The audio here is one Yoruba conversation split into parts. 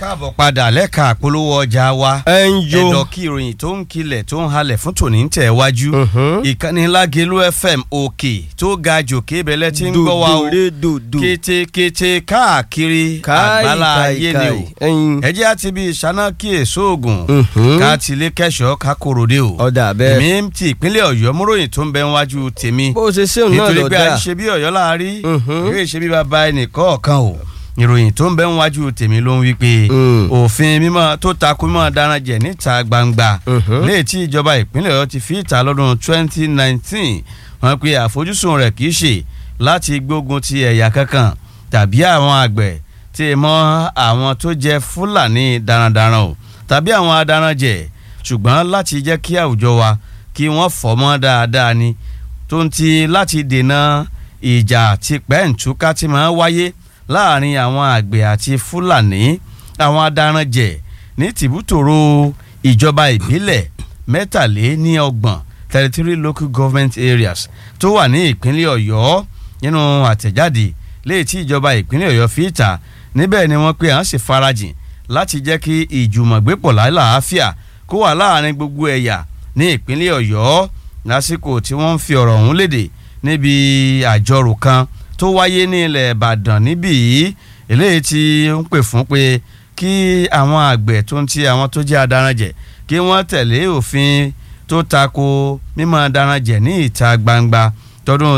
káàbọ̀ padà lẹ́ka àpolówó ọjà wa ẹ ń yo ẹ̀dọ̀ kí ìròyìn tó ń kilẹ̀ tó ń halẹ̀ fún tòní ń tẹ̀ wájú Mhm. ìkànnì Lágelú FM òkè tó ga jòkè ibẹ̀lẹ̀ tí ń gbọ́ wa o dòdòrè dòdò kétékété káàkiri àgbálá ayé ni o ẹyin ẹ jẹ́ àti bí ìṣáná kí èso oògùn Mhm. ká tilé kẹ́sọ̀ ká kòròdé o ọ̀dà bẹ́ẹ̀ èmi ti ìpínlẹ̀ Ọ̀yọ́ múròyìn tó ń bẹ níwájú tèmi bó ṣe ṣéun náà nítorí lọ pé a dáa ṣe bí Ọ̀yọ́ láàárí Mhm. ìwé ìṣe bí bàbá ẹnì kọ̀ọ̀kan o ìròyìn tó ń bẹ níwájú tèmi ló ń wí pé Mm. òfin mímọ́ tó takú mímọ́ daran jẹ níta gbangba Mhm. léè tí ìjọba ìpínlẹ̀ Ọ̀yọ́ ti fi ìta lọ́dún 2019 wọ́n pe àfojúsùn rẹ̀ kì í ṣe láti gbógun ti ẹ̀yà kankan tàbí àwọn àgbẹ̀ tí ì mọ́ àwọn tó jẹ́ Fúlàní darandaran o tàbí àwọn adaranjẹ ṣùgbọ́n láti jẹ́ kí àwùjọ wa kí wọ́n fọ́ mọ́ dáadáa ni tó ń ti láti dènà ìjà tí pẹ́ǹtúká ti máa ń wáyé láàrin àwọn àgbẹ̀ àti Fúlàní àwọn adaranjẹ ní tìbútòrò ìjọba ìbílẹ̀ mẹ́tàléníọgbọ̀n thirty three local government areas tó wà ní ìpínlẹ̀ Ọ̀yọ́ nínú àtẹ̀jáde léyìí tí ìjọba ìpínlẹ̀ Ọ̀yọ́ fi ìta níbẹ̀ ni wọ́n pe à ń sì farajìn láti jẹ́ kí ìjùmọ̀gbépọ̀ lálàáfíà kó wà láàrin gbogbo ẹ̀yà ní ìpínlẹ̀ Ọ̀yọ́ lásìkò tí wọ́n ń fi ọ̀rọ̀ ọ̀hún léde níbi àjọrò kan tó wáyé ní ilẹ̀ Ìbàdàn níbí yìí eléyìí tí ń pè fún pé kí àwọn àgbẹ̀ tó ń ti àwọn tó jẹ́ adaranjẹ̀ kí wọ́n tẹ̀lé òfin tó tako mímọ́ adaranjẹ̀ ní ìta gbangba tọdún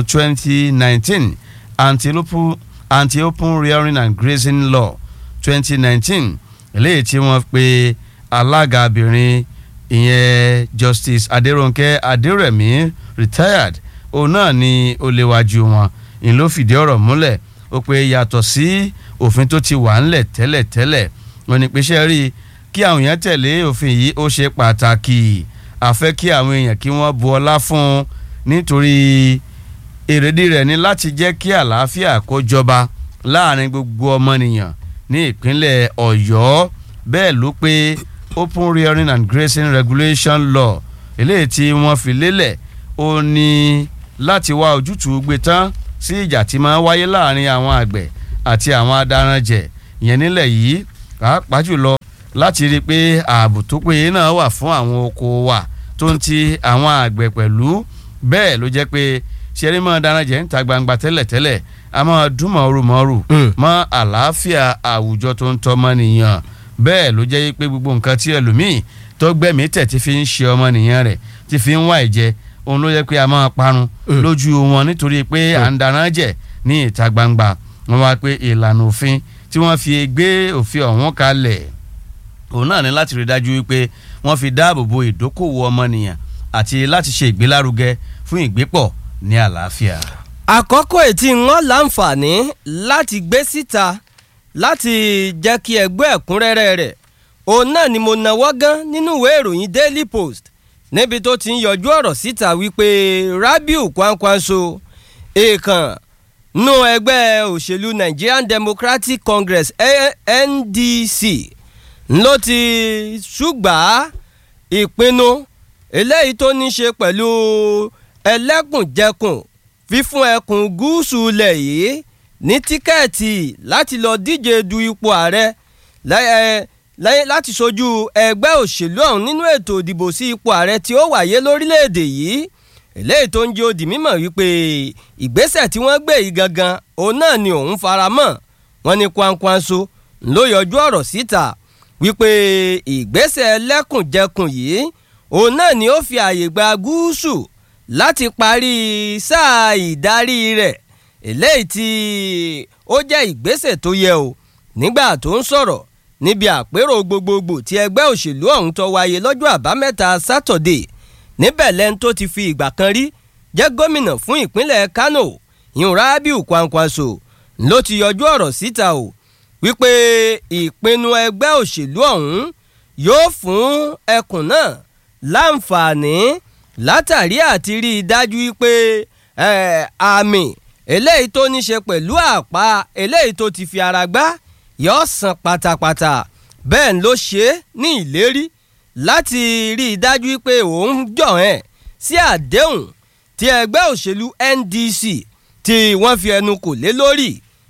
2019 anti-open anti-open rearing and grazing law 2019 eléyìí tí wọ́n pe alága obìnrin ìyẹn Justice Adérónkẹ́ Adérẹ̀mí retired òun náà ni ó léwájú wọn ìyẹn ló fìdí ọ̀rọ̀ múlẹ̀ ó pe yàtọ̀ sí òfin tó ti wà ńlẹ̀ tẹ́lẹ̀tẹ́lẹ̀ wọn ni pèsè rí i kí àwọn èèyàn tẹ̀lé òfin yìí ó ṣe pàtàkì àfẹ́ kí àwọn èèyàn kí wọ́n bu ọlá fún un nítorí èrèdí rẹ̀ ni láti jẹ́ kí àlàáfíà kó jọba láàrin gbogbo ọmọnìyàn ní ìpínlẹ̀ Ọ̀yọ́ bẹ́ẹ̀ ló pé open rearing and grazing regulation law eléyìí tí wọ́n fi lélẹ̀ ó ní láti wá ojútùú gbé tán sí ìjà tí máa ń wáyé láàrin àwọn àgbẹ̀ àti àwọn adaranjẹ ìyẹn nílẹ̀ yìí pàápàá jùlọ láti rí i pé ààbò tó péye náà wà fún àwọn oko wa tó ń ti àwọn àgbẹ̀ pẹ̀lú bẹ́ẹ̀ ló jẹ́ pé ṣeré mọ́ adaranjẹ ń ta gbangba tẹ́lẹ̀tẹ́lẹ̀ a máa dún mọ́rùmọ́rù Mm. mọ́ àlàáfíà àwùjọ tó ń tọ́ mọ́nìyàn bẹ́ẹ̀ ló jẹ́ pé gbogbo nǹkan tí ẹlòmíì tó gbẹ̀mí tẹ̀ ti fi ń ṣe ọmọnìyàn rẹ̀ ti fi ń wá ìjẹ òun ló yẹ pé a máa parun Mm. lójú wọn nítorí pé à ń darán jẹ ní ìta gbangba wọn wá pé ìlànà òfin tí wọ́n fi gbé òfin ọ̀hún kalẹ̀ òun náà ní láti rí dájú wípé wọ́n fi dáàbò bo ìdókòwò ọmọnìyàn àti láti ṣe ìgbélárugẹ fún ìgbépọ̀ ní àlàáfíà. àkọ́kọ́ ètí wọn láǹfààní láti gbé síta láti jẹ́ kí ẹgbẹ́ ẹ̀kúnrẹ́rẹ́ rẹ̀ òun náà ni mo nawọ́ gán nínú ìwé ìròyìn Daily Post níbi tó ti ń yọjú ọ̀rọ̀ síta wípé Rabiu Kwankwanso èèkàn nú ẹgbẹ́ òṣèlú Nigerian Democratic Congress A- NDC ló ti ṣùgbà ìpinnu eléyìí tó ní ṣe pẹ̀lú ẹlẹ́kùnjẹkùn fífún ẹkùn gúúsù ilẹ̀ yìí ní tíkẹ́ẹ̀tì láti lọ díje du ipò ààrẹ lẹ́- ẹ, lẹ́- láti ṣojú ẹgbẹ́ òṣèlú ọ̀hún nínú ètò ìdìbò sí ipò ààrẹ tí ó wáyé lórílẹ̀‐èdè yìí eléyìí tó ń jẹ́ ó di mímọ̀ wípé ìgbésẹ̀ tí wọ́n gbé yìí gangan òun náà ni òun fara mọ́ wọn ní Kwankwanso ló yọjú ọ̀rọ̀ síta wípé ìgbésẹ̀ ẹlẹ́kùnjẹkùn yìí òun náà ni ó fi àyè gba gúúsù láti parí sáà ìdarí rẹ̀ eléyìí tí ó jẹ́ ìgbésẹ̀ tó yẹ o nígbà tó ń sọ̀rọ̀ níbi àpérò gbogbogbò tí ẹgbẹ́ òṣèlú ọ̀hún tó wáyé lọ́jọ́ àbámẹ́ta sátọ̀dé níbẹ̀ lẹ́ni tó ti fi ìgbà kan rí jẹ́ gómìnà fún ìpínlẹ̀ Kano ìhùn Rabiu Kwankwanso ló ti yọjú ọ̀rọ̀ síta o wípé ìpinnu ẹgbẹ́ òṣèlú ọ̀hún yóò fún ẹkùn náà láǹfààní látàrí àti rí i dájú wípé eh, àmì eléyìí tó ní ṣe pẹ̀lú àpá eléyìí tó ti fi ara gbá yóò san pátápátá bẹ́ẹ̀ ló ṣe é ní ìlérí láti rí i dájú wípé òun jọ̀ ẹ́ sí àdéhùn tí ẹgbẹ́ òṣèlú NDC tí wọ́n fi ẹnu kò lé lórí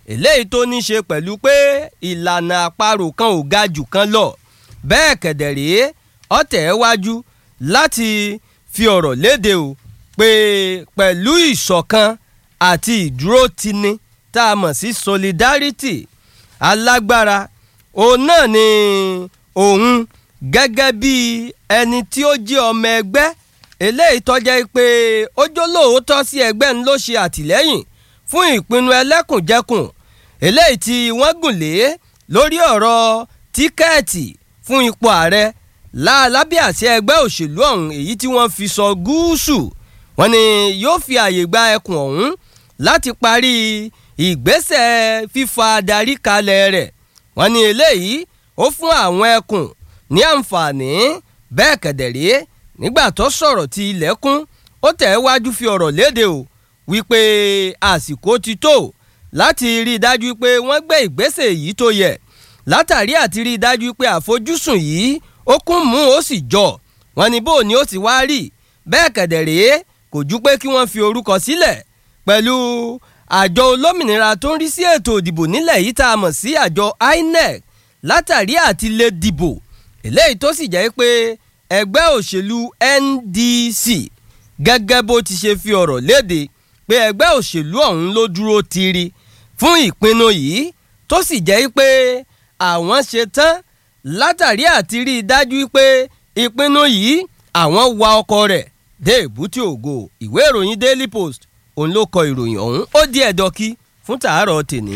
eléyìí tó ní ṣe pẹ̀lú pé ìlànà àparò kan ò ga jù kan lọ bẹ́ẹ̀ kẹ̀dẹ̀ rèé ọ̀tẹ̀ wájú láti fi ọ̀rọ̀ léde o pé pẹ̀lú ìṣọ̀kan àti ìdúrótini tá a mọ̀ sí solidarity alágbára òun náà ni òun gẹ́gẹ́ bí ẹni tí ó jẹ́ ọmọ ẹgbẹ́ eléyìí tọ́jẹ́ pé ó jólóòótọ́ sí ẹgbẹ́ ń ló ṣe àtìlẹ́yìn fún ìpinnu ẹlẹ́kùnjẹkùn eléyìí tí wọ́n gùn lé lórí ọ̀rọ̀ tíkẹ́ẹ̀tì fún ipò ààrẹ lálábẹ́ àṣẹ ẹgbẹ́ òṣèlú ọ̀hún èyí tí wọ́n fi sọ gúúsù wọ́n ní yóò fi àyè gba ẹkùn ọ̀hún láti parí ìgbésẹ̀ fífa adarí kalẹ̀ rẹ̀ wọ́n ní eléyìí ó fún àwọn ẹkùn ní àǹfààní bẹ́ẹ̀ kẹ̀dẹ̀rẹ́ nígbà tó sọ̀rọ̀ ti ilẹ̀kùn ó tẹ̀ wájú fi ọ̀rọ̀ léde o wípé àsìkò ti tó láti rí i dájú pé wọ́n gbé ìgbésẹ̀ yìí tó yẹ látàrí àti rí i dájú pé àfojúsùn yìí ó kún mú ó sì jọ wọ́n ní bó ni ó ti wá rí bẹ́ẹ̀ kẹ̀dẹ̀rẹ́ kò ju pé kí wọ́n fi orúkọ sílẹ̀ pẹ̀lú àjọ olómìnira tó ń rí sí ètò ìdìbò nílẹ̀ yìí tá a mọ̀ sí àjọ INEC látàrí àti lè dìbò eléyìí tó sì jẹ́ pé ẹgbẹ́ òṣèlú NDC gẹ́gẹ́ bó ti ṣe fi ọ̀rọ̀ léde pé ẹgbẹ́ òṣèlú ọ̀hún ló dúró tiri fún ìpinnu yìí tó sì jẹ́ pé àwọn ṣe tán látàrí àti rí i dájú pé ìpinnu yìí àwọn wa ọkọ rẹ̀ dé èbúté ògo ìwé ìròyìn Daily Post òun ló kọ ìròyìn ọ̀hún ó di ẹ̀dọ́kí fún tàárọ̀ tèní.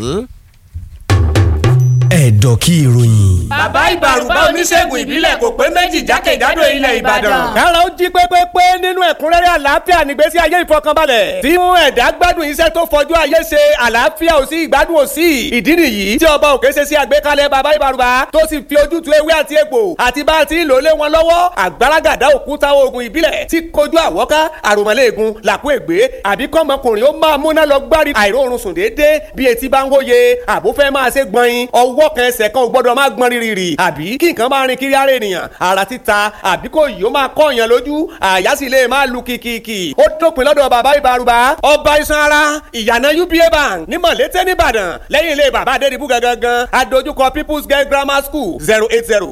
ẹ̀dọ̀kí ìròyìn. bàbá ìbàrùbá oníṣègùn ìbílẹ̀ kò pé méjì jákèjádò ilẹ̀ ìbàdàn. kára ó jí pépépé nínú ẹ̀kúnrẹ́rẹ́ àlàáfíà nígbésí ayé ìfọkànbalẹ̀. tí mú ẹ̀dá gbádùn iṣẹ́ tó fọjú ayé ṣe àlàáfíà ò sí ìgbádùn ò sí. ìdí nìyí tí ọba òkè ṣe sí àgbékalẹ̀ bàbá ìbàrùbá tó sì fi ojútùú ewé àti egbò àti bá a ti lò lé wọn lọ́wọ́ àgbàràgàdá òkúta oògùn ìbílẹ̀ tí kojú àwọ́ká àròmọ́lẹ́ẹ̀gùn làkú ègbé àbí kọ́mọkùnrin ó máa múná lọ gbárí àìróorun sùn déédéé bí etí bá ń hóye àbúfẹ́ máa ṣe gbọ̀nyin ọwọ́ kan ẹsẹ̀ kan ò gbọ́dọ̀ máa gbọ́n rírì àbí kí nǹkan máa rin kiri ara ènìyàn ara títa àbí kò yìí ó máa kọ́ èèyàn lójú àyà sì lè máa lu kìkìkì ó dópin lọ́dọ̀ bàbá ìbárùbá ọba iṣan ara ìyànà uba bank ní mọ̀lété nìbàdàn lẹ́yìn ilé bàbá adédìbú gangan adójúkọ people's girl grammar school zero eight zero